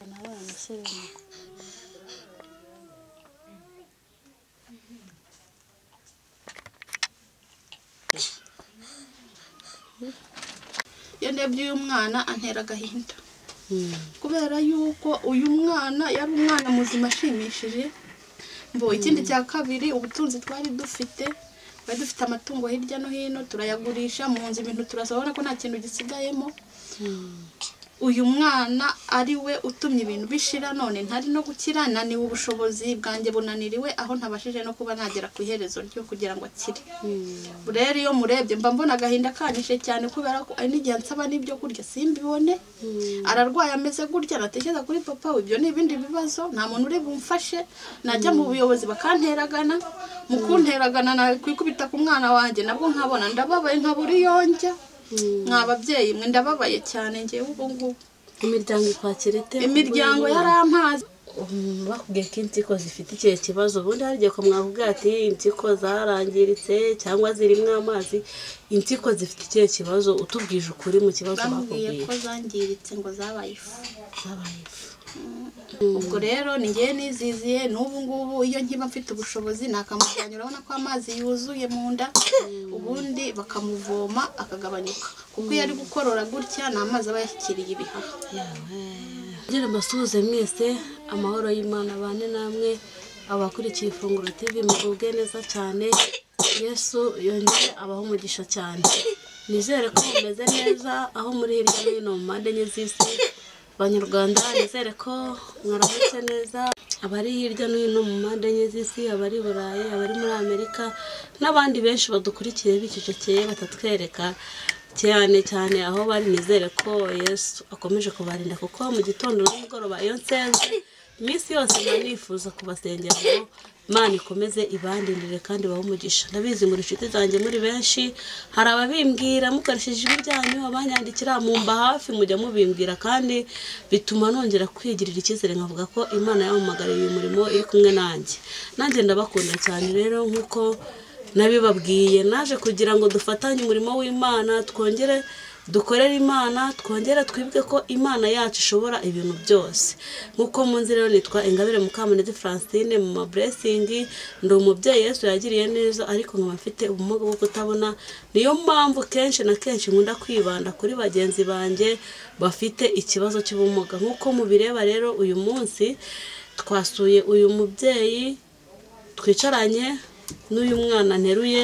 nawe umusore iyo ndebye uyu mwana antera agahinda kubera yuko uyu mwana yari umwana muzima ashimishije mbo ikindi cya kabiri ubutunzi twari dufite twari dufite amatungo hirya no hino turayagurisha mu nzu ibintu turasabona ko nta kintu gisigayemo uyu mwana ari we utumye ibintu bishira none ntari no gukira naniwe ubushobozi bwanjye bunaniriwe aho ntabashije no kuba nagera ku iherezo ryo kugira ngo akire rero iyo murebye mba mbona agahinda kanyishe cyane kubera ko ari n'igihe nsaba n'ibyo kurya simbibone ararwaye ameze gutya natekereza kuri papa we ibyo ni ibindi bibazo nta muntu uri bumfashe najya mu buyobozi bakanteragana mu kunteragana nakwikubita ku mwana wanjye nabwo nkabona ndababaye nkabura iyo njya mwa babyeyi mwe ndababaye cyane ngewe ubu ngubu imiryango ikwakira ite imiryango yarampaze Umuntu bakubwiye ko impyiko zifite icyo kibazo ubundi hari igihe ko mwavuga ati impyiko zarangiritse cyangwa zirimo amazi impyiko zifite icyo kibazo utubwije ukuri mu kibazo bambwiye bakubwiye ko zangiritse ngo zabaye ifu zabaye ifu ubwo rero ni ngewe niziziye n'ubu ngubu iyo nkiba mfite ubushobozi nakamusanyo urabona ko amazi yuzuye mu nda ubundi bakamuvoma akagabanyuka kuko iyo ari gukorora gutya ni amazi aba yashyikiriye ibihaha Ngira mbasuhuze mwese amahoro y'Imana abane namwe abakurikiye ifunguro TV mugubwe neza cyane Yesu yongere abaho umugisha cyane nizere ko mumeze neza aho muri hirya no hino mu mpande enye z'isi banyarwanda nizere ko mwaramutse neza abari hirya no hino mu mpande enye z'isi abari i burayi abari muri amerika n'abandi benshi badukurikiye bicecekeye batatwereka cyane cyane aho bari nizere ko yesu akomeje kubarinda kuko mu gitondo n'umugoroba iyo nsenze iminsi yose mba nifuza kubasengera ngo imana ikomeze ibandindire kandi ibahe umugisha ndabizi muri inshuti zanjye muri benshi hari ababimbwira mukoresheje ijwi ryanyu abanyandikira mumba hafi mujya mubimbwira kandi bituma nongera kwigirira icyizere nkavuga ko imana yampamagariye uyu murimo iri kumwe nanjye nanjye ndabakunda cyane rero nk'uko nabibabwiye naje kugira ngo dufatanye umurimo w'imana twongere dukorere imana twongere twibuke ko imana yacu ishobora ibintu byose nk'uko munzi rero nitwa ingabire mukamunezi francine mu maburesingi ndi umubyeyi yesu yagiriye neza ariko nkaba mfite ubumuga bwo kutabona niyo mpamvu kenshi na kenshi nkunda kwibanda kuri bagenzi banjye bafite ikibazo cy'ubumuga nk'uko mubireba rero uyu munsi twasuye uyu mubyeyi twicaranye n'uyu mwana nteruye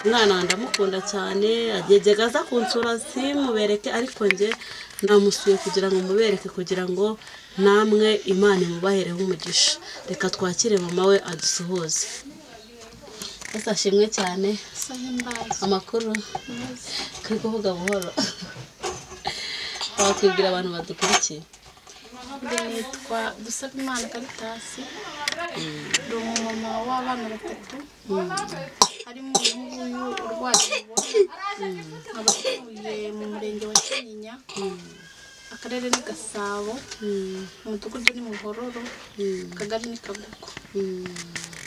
umwana ndamukunda cyane agegega aza kunsura simubereke ariko njye namusuye kugira ngo mubereke kugira ngo namwe imana imubahereho umugisha reka twakire mama we adusuhuze ese ashimwe cyane amakuru turi kuvuga buhoro wakwibwira abantu badukurikiye nitwa dusabimana karitasi ndi umumama w'abana batatu harimo umuhungu uyu urwaye ubona nkaba atuye mu murenge wa kinyinya akarere ni gasabo umudugudu ni muhororo akagari ni kagugu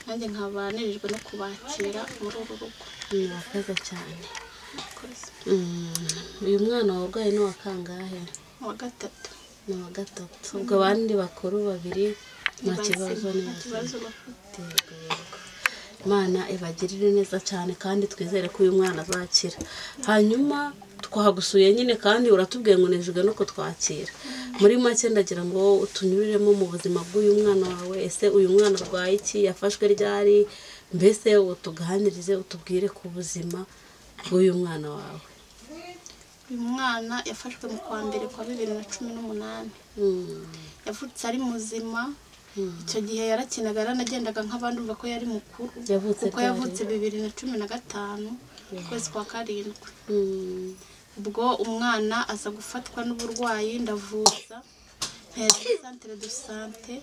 nanjye nkaba nirirwe no kubakira muri uru rugo murakoze cyane Mm, uyu mwana warwaye ni uwa kangahe uwa gatatu ni uwa gatatu ubwo abandi bakuru babiri nta kibazo ni nta kibazo bafite bazima. imana ibagirire neza cyane kandi twizere ko uyu mwana azakira hanyuma twagusuye nyine kandi uratubwiye ngo nejejwe no kutwakira muri make ndagira ngo utunyuriremo mu buzima bw'uyu mwana wawe ese uyu mwana arwaye iki yafashwe ryari mbese utuganirize utubwire ku buzima bw'uyu mwana wawe uyu mwana yafashwe mu kwa mbere kwa bibiri na cumi n'umunani Mm. yavutse ari muzima icyo gihe yarakinaga yaranagendaga nk'abandi umva ko yari mukuru Yavutse kuko ryari? yavutse bibiri na cumi na gatanu ukwezi kwa karindwi Mm. ubwo umwana aza gufatwa n'uburwayi ndavuza mpera santere do sante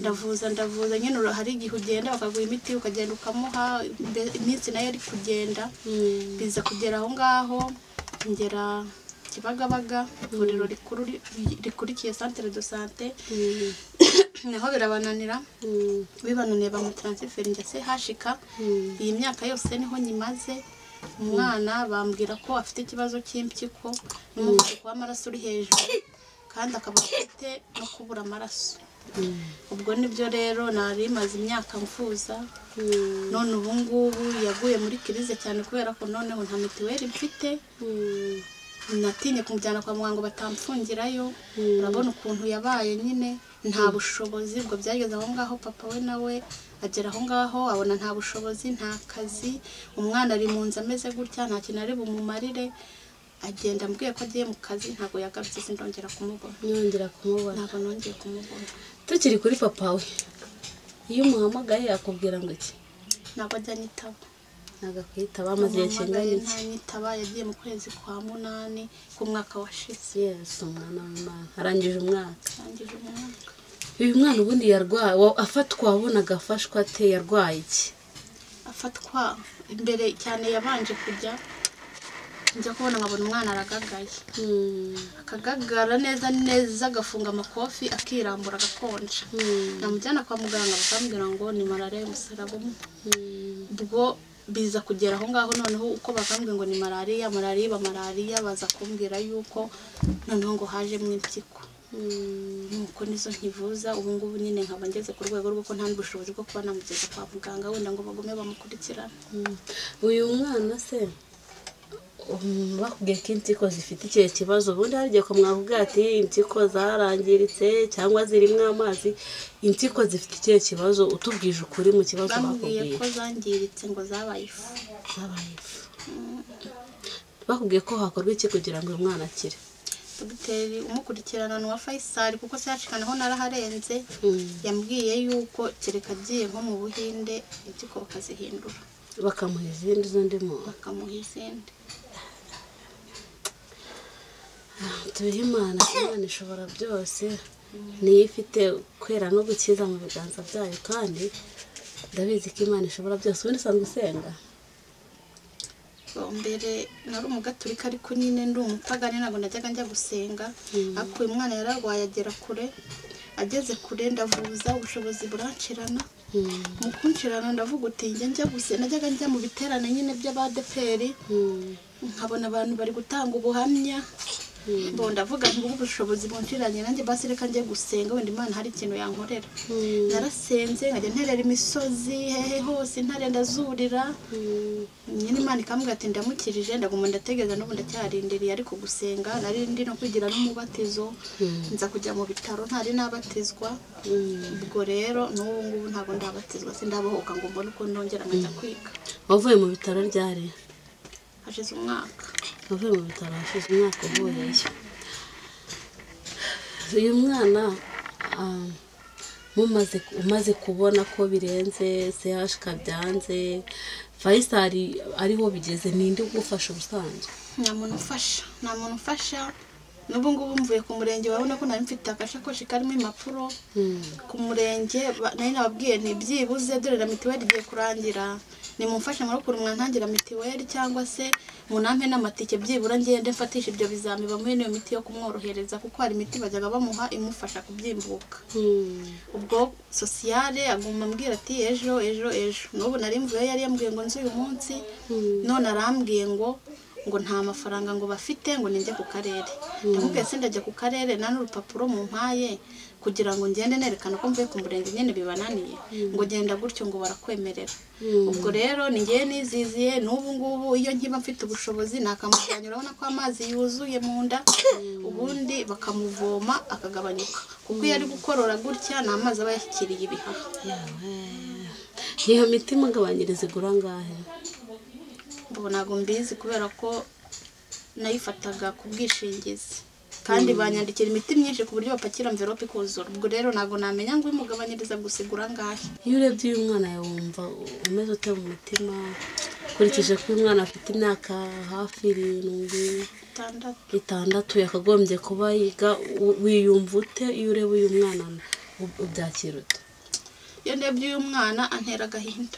ndavuza ndavuza nyine ura- hari igihe ugenda bakaguha imiti ukagenda ukamuha imbe- iminsi nayo ari kugenda Mm. biza kugera aho ngaho ngera kibagabaga ivuriro rikuru ri- rikurikiye santere do sante Mm. naho birabananira Mm. bibananiye bamutaransiferinga se hashika Mm. iyi myaka yose niho nyimaze umwana bambwira ko afite ikibazo cy'impyiko n'umuvuduko w'amaraso uri hejuru kandi akaba afite no kubura amaraso Mm. ubwo nibyo rero nari maze imyaka mvuza Mm. none ubu ngubu yaguye muri kirize cyane kubera ko noneho nta mituweli mfite Mm. natinye kumujyana kwa muganga ngo batamfungirayo urabona ukuntu yabaye nyine nta bushobozi ubwo byageze aho ngaho papa we nawe agera aho ngaho abona nta bushobozi nta kazi umwana ari mu nzu ameze gutya nta kintu ari bumumarire agenda ambwiye ko agiye mu kazi ntabwo yagarutse sindongera kumubona Nongera kumubona ntabwo nongeye kumubona tukiri kuri papa we iyo umuhamagaye yakubwira ngo iki ntabwo ajya anyitaba ntabwo akwitaba amaze igihe kingana iki ntanyitaba yagiye mu kwezi kwa munani k'umwaka washize yesu umwana w'imana arangije umwaka arangije umwaka uyu mwana ubundi yarwaye wa- afatwa wabonaga afashwa ate yarwaye iki afatwa imbere cyane yabanje kujya njya kubona nkabona umwana aragagaye akagagara neza neza agafunga amakofi akirambura agakonja Mm. namujyana kwa muganga bakambwira ngo ni malariya y'umusaraba umwe ubwo biza kugera aho ngaho noneho uko bakambwira ngo ni malariya malariya iba malariya baza kumbwira yuko noneho ngo hajemo impyiko nuko nizo nkivuza ubu ngubu nyine nkaba ngeze ku rwego rw'uko nta n'ubushobozi bwo kuba namugeza kwa muganga wenda ngo bagume bamukurikirane Mm. uyu mwana se um, bakubwiye ko impyiko zifite ikihe kibazo ubundi hari igihe mwakubwira ati impyiko zarangiritse cyangwa zirimo amazi impyiko zifite ikihe kibazo utubwije ukuri mu kibazo bambwiye bakubwiye ko zangiritse ngo zabaye ifu zabaye ifu bakubwiye ko hakorwa iki kugira ngo uyu mwana akire dogiteri umukurikirana ni uwa fayisali kuko se yacikanaho naraharenze Mm. yambwiye yuko kereka agiye nko mu buhinde impyiko bakazihindura bakamuha izindi z'undi muntu bakamuha izindi tubihe imana imana ishobora byose niyo ifite kwera no gukiza mu biganza byayo kandi ndabizi ko imana ishobora byose ubundi usanzwe usenga Ubwa mbere nari umugaturika ariko nyine ndi umupagani ntabwo najyaga njya gusenga ariko uyu mwana yararwaye agera kure ageze kure ndavuza ubushobozi buranshirana Mm. mu kunshirana ndavuga uti njya njya gusenga najyaga njya mu biterane nyine by'abadeperi Mm. nkabona abantu bari gutanga ubuhamya bo ndavuga ngo ubu bushobozi bunjiranye nanjye basi reka njye gusenga wenda imana hari ikintu yankorera Mm. narasenze nkajya nterera imisozi hehe hose ntare ndazurira Mm. nyine imana ikambwira ati ndamukirije ndaguma ndategereza n'ubu ndacyarindiriye ariko gusenga nari ndi no kugira n'umubatizo nza kujya mu bitaro ntari nabatizwa Mm. ubwo rero n'ubu ngubu ntabwo ndabatizwa sindabohoka ngo mbone uko nongera nkajya kwiga wavuye mu bitaro ryari hashize umwaka wavuye mu bitaro hashize umwaka uvuyeyo uyu mwana ah, mumaze umaze kubona ko birenze sehashika byanze fayisari ariho bigeze ninde ugufasha ubusanzwe nta muntu ufasha nta muntu ufasha n'ubu ngubu mvuye ku murenge urabona ko nari mfite agasakoshi karimo impapuro ku murenge ba- nari nababwiye ni byibuze dore na mituweli igiye kurangira nimumfashe murokuru mwantangira mituweli cyangwa se munampe n'amatike byibura ngende mfatisha ibyo bizami bamuhe n'iyo miti yo kumworohereza kuko hari imiti bajyaga bamuha imufasha kubyimbuka ubwo sosiyale aguma ambwira ati ejo ejo ejo n'ubu nari mvuye yari yambwiye ngo nzi uyu munsi none arambwiye ngo ngo nta mafaranga ngo bafite ngo ninjye ku karere ndamubwiye se ndajya ku karere nta n'urupapuro mu mpaye kugira ngo ngende nerekana ko mvuye ku murenge nyine bibananiye ngo genda gutyo ngo barakwemerera ubwo rero ni ngewe niziziye n'ubu ngubu iyo nkiba mfite ubushobozi nakamujyanya urabona ko amazi yuzuye mu nda ubundi bakamuvoma akagabanyuka kuko iyo ari gukorora gutya ni amazi aba yashyikiriye ibihaha iyo miti mugabanyiriza igura angahe ubu ntabwo mbizi kubera ko nayifataga ku bwishingizi kandi banyandikira imiti myinshi ku buryo bapakira mverope ikuzura ubwo rero ntabwo namenya ngo imugabanyiriza gusa igura angahe iyo urebye uyu mwana yawe wumva umeze ute mu mutima ukurikije ko uyu mwana afite imyaka hafi irindwi itandatu itandatu yakagombye kuba yiga u- wiyumva ute iyo ureba uyu mwana u- ubyakira ute iyo ndebye uyu mwana antera agahinda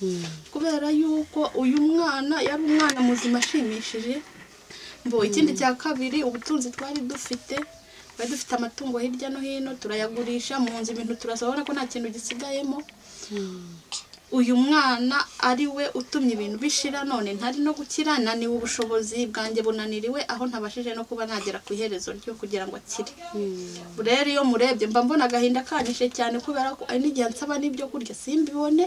Mm. kubera yuko uyu mwana yari umwana muzima ashimishije mbo ikindi cya kabiri ubutunzi twari dufite twari dufite amatungo hirya no hino turayagurisha mu nzu ibintu turasa urabona ko nta kintu gisigayemo uyu mwana ari we utumye ibintu bishira none ntari no gukira naniwe ubushobozi bwanjye bunaniriwe aho ntabashije no kuba nagera ku iherezo ryo kugira ngo akire rero iyo murebye mba mbona agahinda kanyishe cyane kubera ko hari n'igihe nsaba n'ibyo kurya simbibone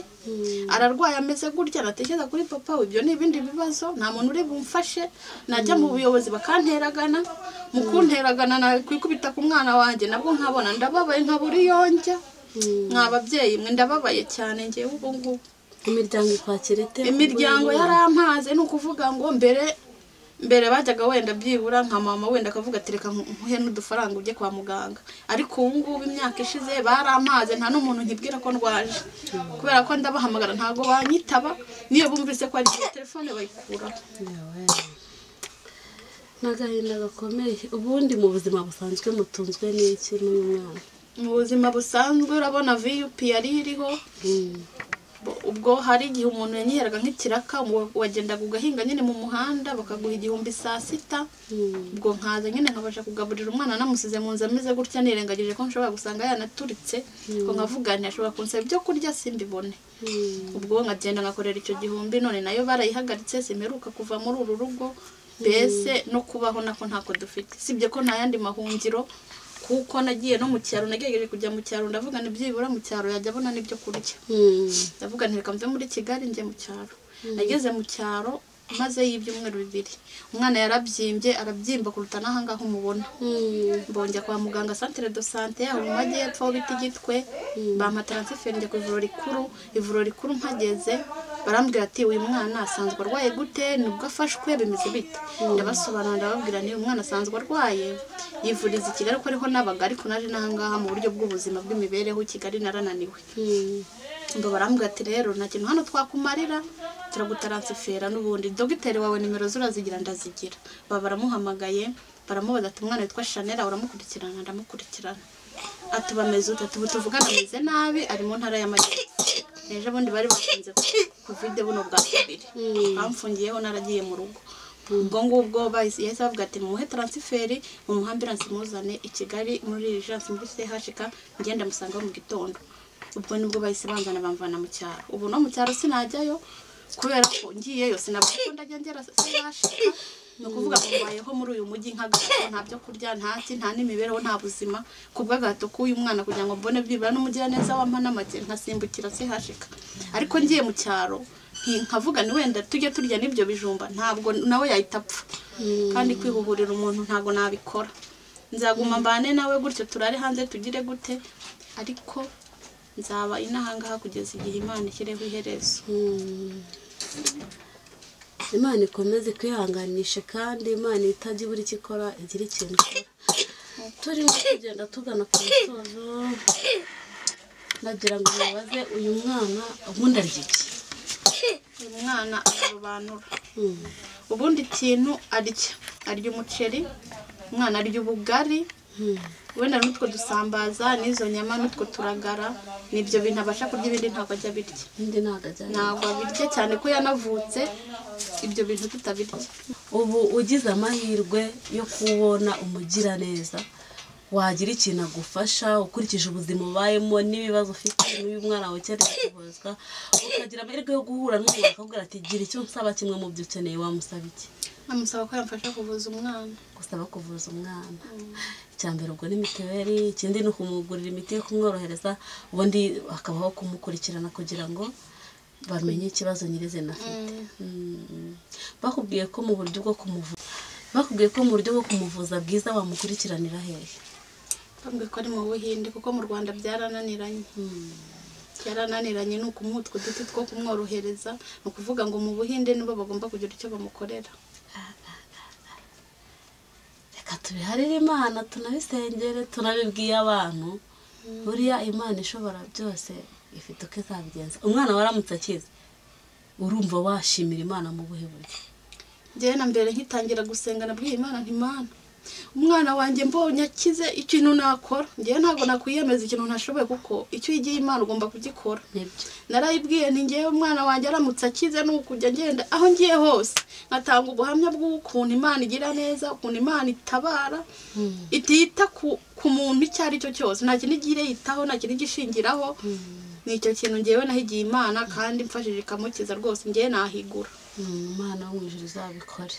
ararwaye ameze gutya natekereza kuri papa we ibyo ni ibindi bibazo nta muntu uri bumfashe najya mu buyobozi bakanteragana mu kunteragana nakwikubita ku mwana wanjye nabwo nkabona ndababaye nkabura iyo njya mwa babyeyi mwe ndababaye cyane ngewe ubu ngubu imiryango ikwakira ite imiryango yarampaze ni ukuvuga ngo mbere mbere bajyaga wenda byibura nka mama wenda akavuga ati reka nkuhe n'udufaranga ujye kwa muganga ariko ubu ngubu imyaka ishize baramaze nta n'umuntu nkibwira ko ndwaje kubera ko ndabahamagara ntabwo banyitaba niyo bumvise ko ari telefone bayikuraho ni agahinda gakomeye ubundi mu buzima busanzwe mutunzwe n'iki n'uyu mwana mu buzima busanzwe urabona viyupi yari iriho Mm. ubwo hari igihe umuntu yanyiheraga nk'ikiraka wa- wagendaga ugahinga nyine mu muhanda bakaguha igihumbi saa sita Mm. ubwo nkaza nyine nkabasha kugaburira umwana namusize mu nzu ameze gutya nirengagije ko nshobora gusanga yanaturitse ngo nkavuga nti ashobora kunsaba ibyo kurya simbibone Mm. ubwo nkagenda ngakorera icyo gihumbi none nayo barayihagaritse simperuka kuva muri uru rugo mbese no kubaho nako ntako dufite sibye ko nta yandi mahungiro kuko nagiye no mu cyaro nagerageje kujya mu cyaro ndavuga ni byibura mu cyaro yajya abona n'ibyo kurya Mm. ndavuga nti reka mve muri kigali njye mu cyaro nageze mu cyaro maze y'ibyumweru bibiri umwana yarabyimbye arabyimba kuruta n'aha ngaha umubona Mm. mbonjya kwa muganga santere do sante aho mu majyepfo aho bita igitwe bampa taransiferi njya ku ivuriro rikuru ivuriro rikuru mpageze barambwira ati uyu mwana asanzwe arwaye gute nibwo afashwe bimeze bite ndabasobanurira ndababwira niba umwana asanzwe arwaye yivuriza i kigali ko ariho nabaga ariko naje n'aha ngaha mu buryo bw'ubuzima bw'imibereho i kigali narananiwe Mm. mba barambwira ati rero nta kintu hano twakumarira turagutaransifera n'ubundi dogiteri wawe nimero ze urazigira ndazigira baba baramuhamagaye baramubaza ati umwana witwa shanera uramukurikirana ndamukurikirana ati bameze ute ati ubu tuvugana ameze nabi ari mu ntara y'amajyepfo ejo bundi bari bafunze kovide buno bwa kabiri bamfungiyeho naragiye mu rugo ubwo ngubwo bahise- yahise bavuga ati mumuhe taransiferi mumuhe ambiransi muzane i kigali muri rijansi muri chk ngenda musanga mu gitondo ubwo nibwo bahise banzana bamvana mu cyaro ubu no mu cyaro sinajyayo kubera ko ngiyeyo sinavuga ko ndajya ngera sinashika ni ukuvuga ngo mbayeho muri uyu mujyi nk'agahato nta byo kurya nta ki nta n'imibereho nta buzima ku bw'agahato k'uyu mwana kugira ngo mbone byibura n'umugiraneza wampa n'amagi nkasimbukira sihashika ariko ngiye mu cyaro nti- nkavuga ni wenda tujye turya n'ibyo bijumba ntabwo nawe yahita apfa kandi kwihuhurira umuntu ntabwo nabikora nzaguma mbane nawe gutyo turare hanze tugire gute ariko nzaba inahangaha kugeza igihe imana ishyireho iherezo Mm. imana ikomeze kwihanganisha kandi imana itajya ibura icyo ikora igira ikintu ikora turimo kugenda tugana ku musozo nagira ngo mubaze uyu mwana ubundi arya iki uyu mwana ararobanura Mm. ubundi ikintu arya arya umuceri umwana arya ubugari Mm. wenda n'utwo dusambaza n'izo nyama n'utwo turagara ni ibyo bintu abasha kurya ibindi ntabwo ajya abirya undi ntabwo ajyanye ntabwo abirya cyane ko yanavutse ibyo bintu tutabirya ubu ugize amahirwe yo kubona umugiraneza wagira ikintu agufasha ukurikije ubuzima ubayemo n'ibibazo ufite n'uyu mwana wawe cyari kuvuzwa ukagira amahirwe yo guhura n'umuntu akakubwira ati gira icyo nsaba kimwe mu byo ukeneye wamusaba iki namusaba ko yamfasha kuvuza umwana gusaba kuvuza umwana icya mbere ubwo ni mituweli ikindi ni ukumugurira imiti yo kumworohereza ubundi hakabaho kumukurikirana kugira ngo bamenye ikibazo nyirizina afite Mm. bakubwiye ko mu buryo bwo kumuvuza bakubwiye ko mu buryo bwo kumuvuza bwiza wamukurikiranira hehe bambwiye ko ari mu buhinde kuko mu rwanda byarananiranye byarananiranye ni ukumuha utwo duti two kumworohereza ni ukuvuga ngo mu buhinde nibo bagomba kugira icyo bamukorera reka tubiharire imana tunabisengere tunabibwiye abantu buriya imana ishobora byose ifite uko izabigenza umwana waramutse akize urumva washimira imana mu buhe buryo njyewe na mbere nkitangira gusenga nabwiye imana nti mana umwana wanjye mbonye akize ikintu nakora ngewe ntabwo nakwiyemeza ikintu ntashoboye kuko icyo uyigiye imana ugomba kugikora nibyo narayibwiye ni ngewe umwana wanjye aramutse akize ni ukujya ngenda aho ngiye hose nkatanga ubuhamya bw'ukuntu imana igira neza ukuntu imana itabara itita ku, ku muntu icyo ari cyo cyose nta kintu igiye yitaho nta kintu igisha ishingiraho ni icyo kintu ngewe nahigiye imana kandi mfashije ikamukiza rwose ngewe nahigura umwana wo mu ijoro uzabikore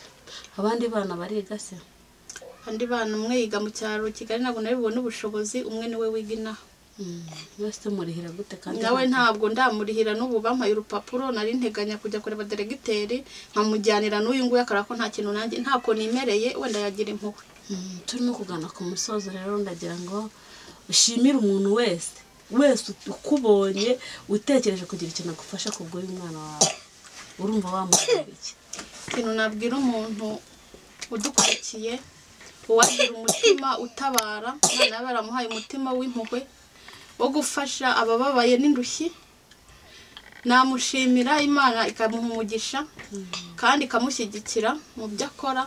abandi bana bariga se kandi bana umwe yiga mu cyaro kigali ntabwo nari bubone ubushobozi umwe niwe wiga inaha Mm, mwese murihira gute kandi nawe ntabwo ndamurihira n'ubu bampaye urupapuro nari nteganya kujya kureba deregiteri nkamujyanira n'uyu nguyu akora ko nta kintu nanjye ntako nimereye wenda yagira impuhwe Mm, turimo kugana ku musozo rero ndagira ngo ushimire umuntu wese wese ut- ukubonye utekereje kugira ikintu agufasha kugura umwana wawe urumva wamubwira iki ikintu nabwira umuntu udukurikiye uwagira umutima utabara imana yaba yaramuhaye umutima w'impuhwe wo gufasha abababaye n'indushyi namushimira imana ikamuha umugisha kandi ikamushyigikira mu byo akora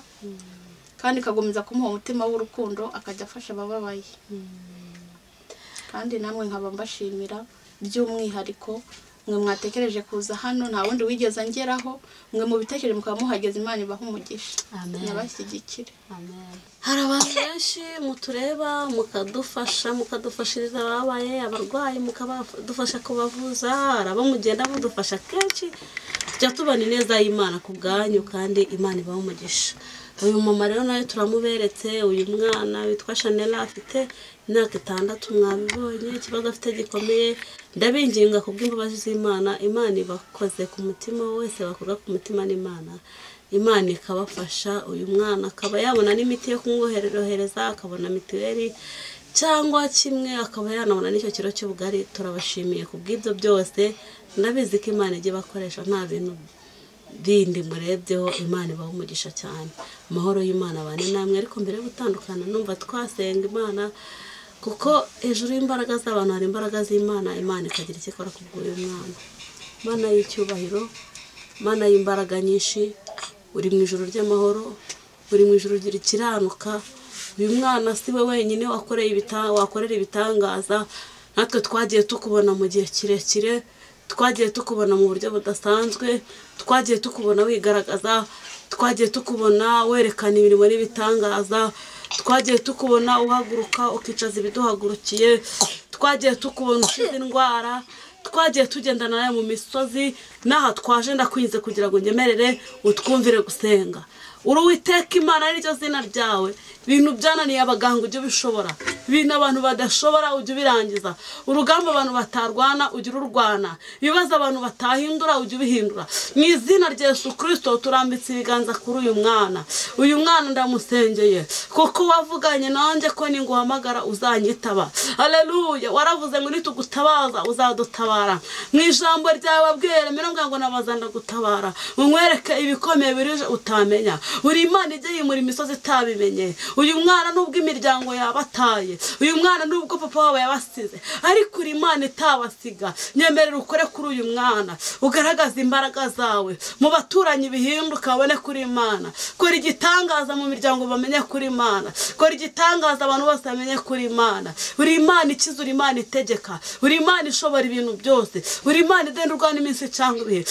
kandi ikagumiza kumuha umutima w'urukundo akajya afasha abababaye kandi namwe nkaba mbashimira by'umwihariko mwe mwatekereje kuza hano nta wundi wigeze angeraho mwe mu bitekerezo mukaba muhageze imana ibaha umugisha Amen. nabashyigikire hari abantu benshi mutureba mukadufasha mukadufashiriza ababaye abarwayi mukadufasha kubavuza hari abo mugenda mudufasha kenshi tujya tubona ineza y'imana ku bwanyu kandi imana ibaha umugisha uyu mama rero nawe turamuberetse uyu mwana witwa shanela afite imyaka itandatu mwabibonye ikibazo afite gikomeye ndabinginga ku bw'imbabazi z'imana imana ibakoze ku mutima wese bakorwa ku mutima n'imana imana ikabafasha uyu mwana akaba yabona n'imiti yo kumwohereza akabona mituweli cyangwa kimwe akaba yanabona n'icyo kiro cy'ubugari turabashimiye ku bw'ibyo byose ndabizi ko imana ijya ibakoresha nta bintu bindi murebyeho imana ibaha umugisha cyane amahoro y'imana abane namwe ariko mbere yo gutandukana numva twasenga imana kuko hejuru y'imbaraga z'abantu hari imbaraga z'imana imana ikagira icyo ikora ku bw'uyu mwana mana y'icyubahiro mana y'imbaraga nyinshi uri mu ijoro ry'amahoro uri mu ijoro rikiranuka uyu mwana si we wenyine wakoreye ibita- wakorera ibitangaza natwe twagiye tukubona mu gihe kirekire twagiye tukubona mu buryo budasanzwe twagiye tukubona wigaragaza twagiye tukubona werekana imirimo n'ibitangaza twagiye tukubona uhaguruka ukicaza ibiduhagurukiye twagiye tukubona ukiza indwara twagiye tugendana nawe mu misozi n'aha twaje ndakwinze kugira ngo ngemerere utwumvire gusenga uri uwiteka imana n'iryo zina ryawe ibintu byananiye abaganga ujye ubishobora ibintu abantu badashobora ujye ubirangiza urugamba abantu batarwana ujye ururwana ibibazo abantu batahindura ujye ubihindura mu izina rya yesu kirisito turambitse ibiganza kuri uyu mwana uyu mwana ndamusengeye kuko wavuganye nanjye ko ninguhamagara uzanyitaba aleluya waravuze ngo nitugutabaza uzadutabara mu ijambo ryawe abwira mirongo ngo nabaza ndagutabara umwereke ibikomeye birije utamenya buri imana ijye yimura imisozi itabimenye uyu mwana nubwo imiryango yabataye uyu mwana nubwo papa wabo yabasize ariko uri imana itabasiga nyemerera ukore kuri uyu mwana ugaragaze imbaraga zawe mu baturanyi bihinduka babone kuri imana kora igitangaza mu miryango bamenye kuri imana kora igitangaza abantu bose bamenye kuri imana uri imana ikiza uri imana itegeka uri imana ishobora ibintu byose uri imana idenurwa n'iminsi cyangwa ibihe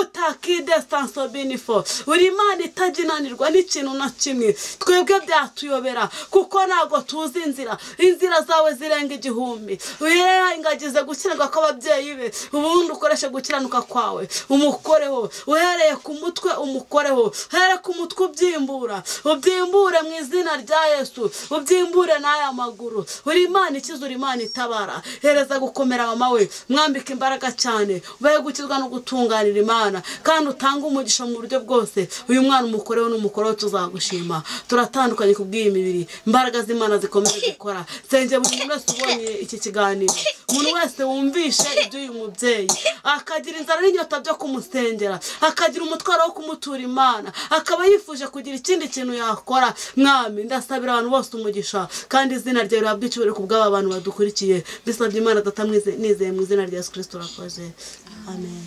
tutakide sansobinifo uri imana itaginanirwa n'ikintu na kimwe twebwe byatuyobera kuko ntabwo tuzi inzira inzira zawe zirenga igihumbi yewe ingagi ze gukiranirwa kw'ababyeyi be ubundi ukoreshe gukiranuka kwawe umukoreho uhereye ku mutwe umukoreho here ku mutwe ubyimbura ubyimbure mu izina rya yesu ubyimbure n'aya maguru uri imana ikiza uri imana itabara hereza gukomera mama we mwambike imbaraga cyane ubaye gukizwa no gutunganira imana kandi utange umugisha mu buryo bwose uyu mwana umukoreho n'umukoreho tuzagushima turatandukanye ku bw'iyi mibiri imbaraga z'imana zikomeje gukora senge buri muntu wese ubonye iki kiganiro umuntu wese wumvishe iby'uyu mubyeyi akagira inzara n'inyota byo kumusengera akagira umutwaro wo kumutura imana akaba yifuje kugira ikindi kintu yakora mwami ndasabira abantu bose umugisha kandi izina ryawe rihabwa icyubahiro ku bw'aba bantu badukurikiye mbisabye imana datamwize nizeye mu izina rya yesu kirisito urakoze amen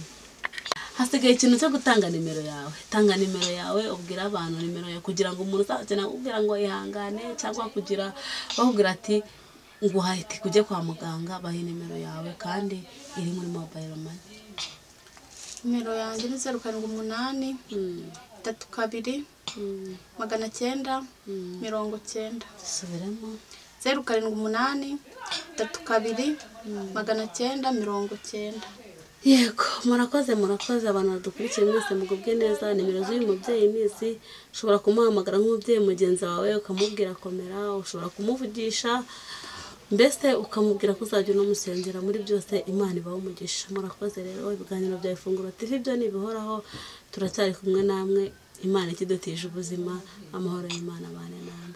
hasigaye ikintu cyo gutanga nimero yawe tanga nimero yawe ubwira abantu nimero yawe kugira ngo umuntu uzakenera kugira ngo ihangane cyangwa kugira bakubwira ati nguhaye itike ujye kwa muganga bahe nimero yawe kandi iri muri mobayiro mani nimero yanjye ni zeru karindwi umunani itatu kabiri magana cyenda mirongo cyenda dusubiremo zeru karindwi umunani itatu kabiri magana cyenda mirongo cyenda yego murakoze murakoze abantu badukurikiye mwese mugubwe neza nimero z'uyu mubyeyi n'izi ushobora kumuhamagara nk'umubyeyi mugenzi wawe ukamubwira komera ushobora kumuvugisha mbese ukamubwira ko uzajya unamusengera muri byose imana ibaho umugisha murakoze rero ibiganiro bya ifunguro tv byo ntibihoraho turacyari kumwe namwe imana ikidutije ubuzima amahoro y'imana abane namwe